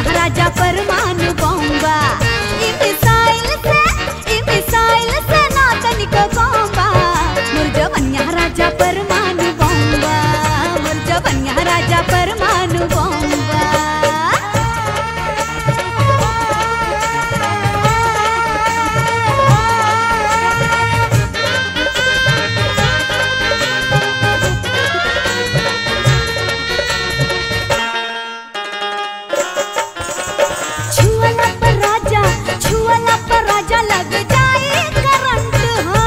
राजा परमाणु बॉम्बा ई मिसाइल से ई मिसाइल से ना तनिको बॉम्बा मोर जवनिया राजा परमाणु बॉम्बा मोर जवनिया राजा परमाणु बॉम्बा छुअला पर राजा छुअला पर राजा लग जाए करंट हो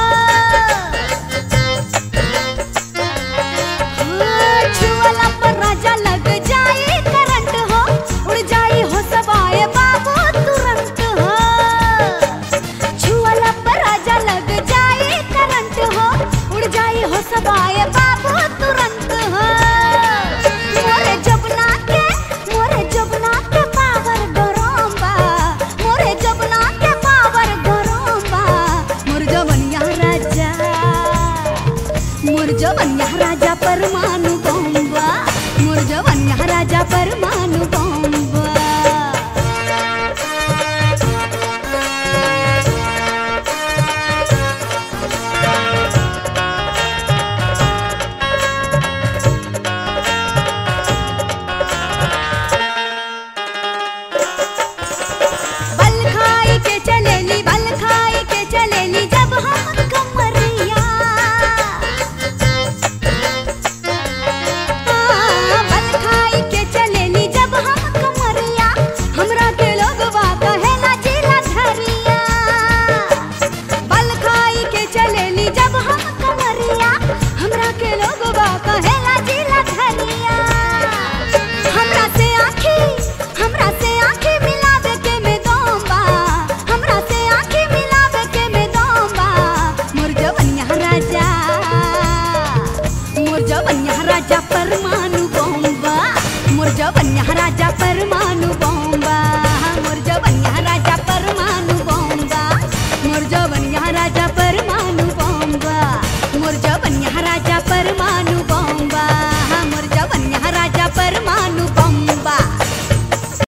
हाँ, छुअला पर राजा लग जाए करंट हो उड़ जाए हो सबाए बाबू तुरंत हो छुअला पर राजा लग जाए करंट हो उड़ जाए हो सबाए बाबू तुरंत हो मोरे जबना के मोरे जबना के पावर गरम बा मोरे जबना के पावर गरम बा मोर जवनिया राजा मोर जवनिया राजा परमाणु बॉम्बा मोर जवनिया राजा परमाणु बॉम्बा